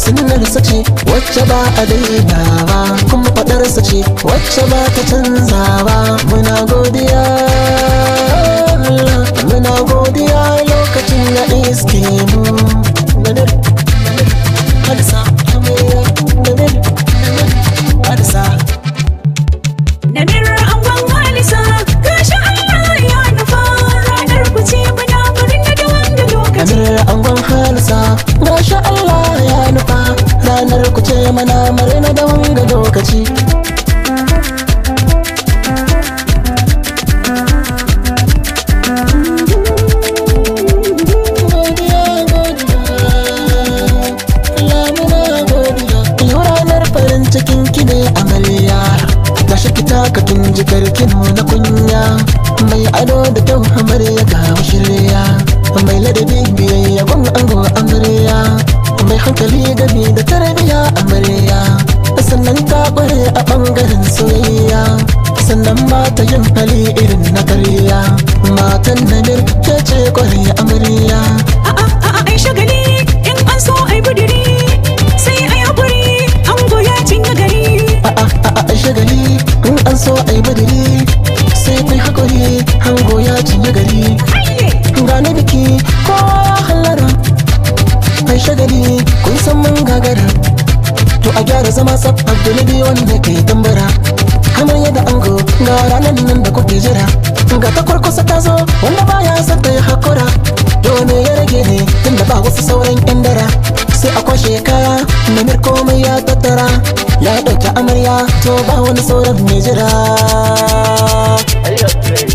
sunnarsa ce wacce ba a dainawa kuma faɗarsa ce wacce ba ta canzawa muna godiya Allah, muna godiya lokacin na iske mu Nadir, nadir, hadisa, amarya, nadir, nadir, hadisa. Namir angon Halisa gashi Allah ya nufa ranar ku ce muna murna da wanda lokaci Amir angon halisa Masha Allah ya nufa Ranar ku ce mana marina da wanga lokaci Godiya, godiya, Allah muna godiya. Yau ranar farin cikin ki ne amarya Gashi ki taka kin jikar kin na kunya Mai ado da kyau amarya ga shirya Mai ladabi biyayya gun ango amarya Mai hankali gabi da tarbiya amarya Sannan ta kware a bangaren soyayya Sannan ba ta yin hali irin na karya Matan namir ke ce kware amarya A'a a'a ai shagali in an so ai budiri sai ai hakuri ango ya cinye gari a'a a'a shagali in an so ai badiri sai kai hakuri hango ya cinye gari Ayye gane biki ko hallara ai shagali kun san mun gagara to a gyara zama tsaf abdulabi wanda kai tambara kamar yadda ango ga ranar nan da kuke jira ga ta kurkusa ta zo wanda baya son ta yi hakura to me ya rage ne tunda ba wasu sauran yan dara sai a kwashe kaya namir komai ya tattara ya ɗauki amarya to ba wani sauran mai jira